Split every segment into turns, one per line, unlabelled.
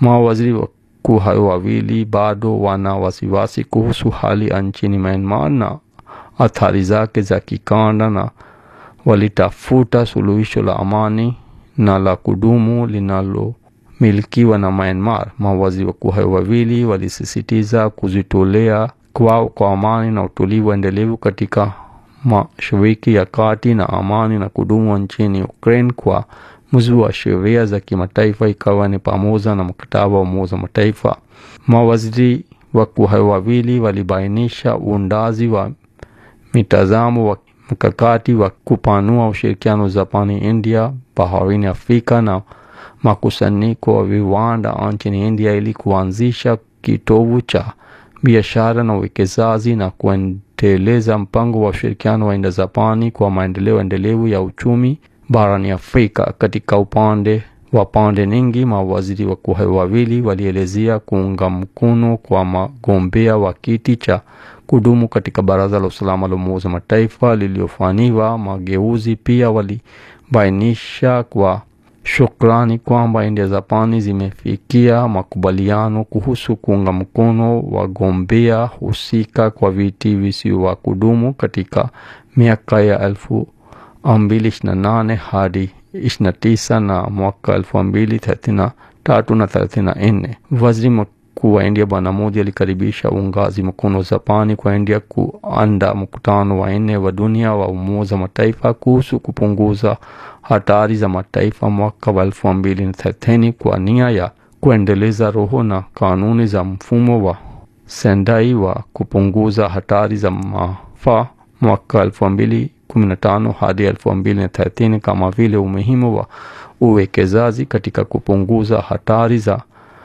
Mawaziri wakuu hao wawili bado wana wasiwasi kuhusu hali nchini Myanmar na athari zake za kikanda na walitafuta suluhisho la amani na la kudumu linalomilikiwa na Myanmar. Mawaziri wakuu hao wawili walisisitiza kujitolea kwao kwa amani na utulivu endelevu katika Mashariki ya Kati na amani na kudumu nchini Ukraine kwa mujibu wa sheria za kimataifa ikawa ni pamoja na mkataba wa Umoja wa Mataifa. Mawaziri wakuu hao wawili walibainisha uundaji wa mitazamo wa mkakati wa kupanua ushirikiano Japani, India, baharini Afrika na makusanyiko wa viwanda nchini India ili kuanzisha kitovu cha biashara na uwekezaji na kuendeleza mpango wa ushirikiano wa Indo-Japani kwa maendeleo endelevu ya uchumi barani Afrika. Katika upande wa pande nyingi, mawaziri wakuu hao wawili walielezea kuunga mkono kwa magombea wa kiti cha kudumu katika Baraza la Usalama la Umoja wa Mataifa lililofanyiwa mageuzi. Pia walibainisha kwa shukrani kwamba India Japani zimefikia makubaliano kuhusu kuunga mkono wagombea husika kwa viti visivyo kudumu katika miaka ya elfu mbili ishirini na nane hadi ishirini na tisa na mwaka elfu mbili thelathini na tatu na thelathini na nne. Waziri mkuu wa India Bwana Modi alikaribisha uungaji mkono wa Japani kwa India kuandaa mkutano wa nne wa dunia wa Umoja wa Mataifa kuhusu kupunguza hatari za mataifa mwaka wa elfu mbili na thelathini kwa nia ya kuendeleza roho na kanuni za mfumo wa Sendai wa kupunguza hatari za maafa mwaka elfu mbili kumi na tano hadi elfu mbili na thelathini kama vile umuhimu wa uwekezaji katika kupunguza hatari za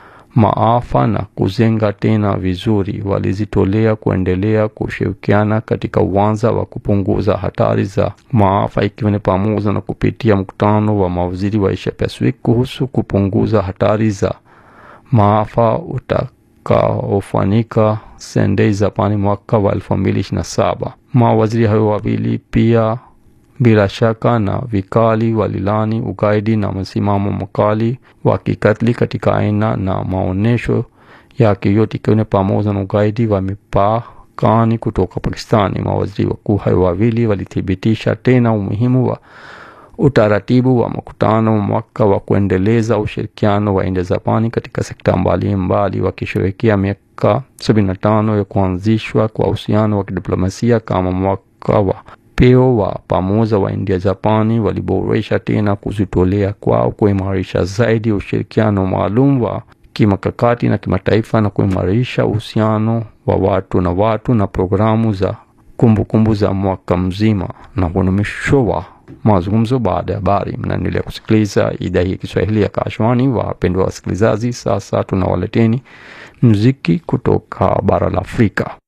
maafa na kujenga tena vizuri. Walizitolea kuendelea kushirikiana katika uwanja wa kupunguza hatari za maafa, ikiwa ni pamoja na kupitia mkutano wa mawaziri wa Asia Pacific kuhusu kupunguza hatari za maafa utakaofanyika Sendai, Japani mwaka wa elfu mbili ishirini na saba. Mawaziri hao wawili pia bila shaka na vikali walilani ugaidi na msimamo mkali wa kikatili katika aina na maonesho yake yote ikiwa ni pamoja na ugaidi wa mipakani kutoka Pakistani. Mawaziri wakuu hao wawili walithibitisha tena umuhimu wa utaratibu wa mkutano mwaka wa kuendeleza ushirikiano wa India Japani katika sekta mbalimbali, wakishirikia miaka sabini na tano ya kuanzishwa kwa uhusiano wa kidiplomasia kama mwaka wa peo wa pamoja wa India Japani waliboresha tena kujitolea kwao kuimarisha zaidi ushirikiano maalum wa kimakakati na kimataifa na kuimarisha uhusiano wa watu na watu na programu za kumbukumbu kumbu za mwaka mzima. Na huo ni mwisho wa mazungumzo baada ya habari. Mnaendelea kusikiliza idhaa hii ya Kiswahili ya Kashwani. Wapendwa wasikilizaji, sasa tunawaleteni muziki kutoka bara la Afrika.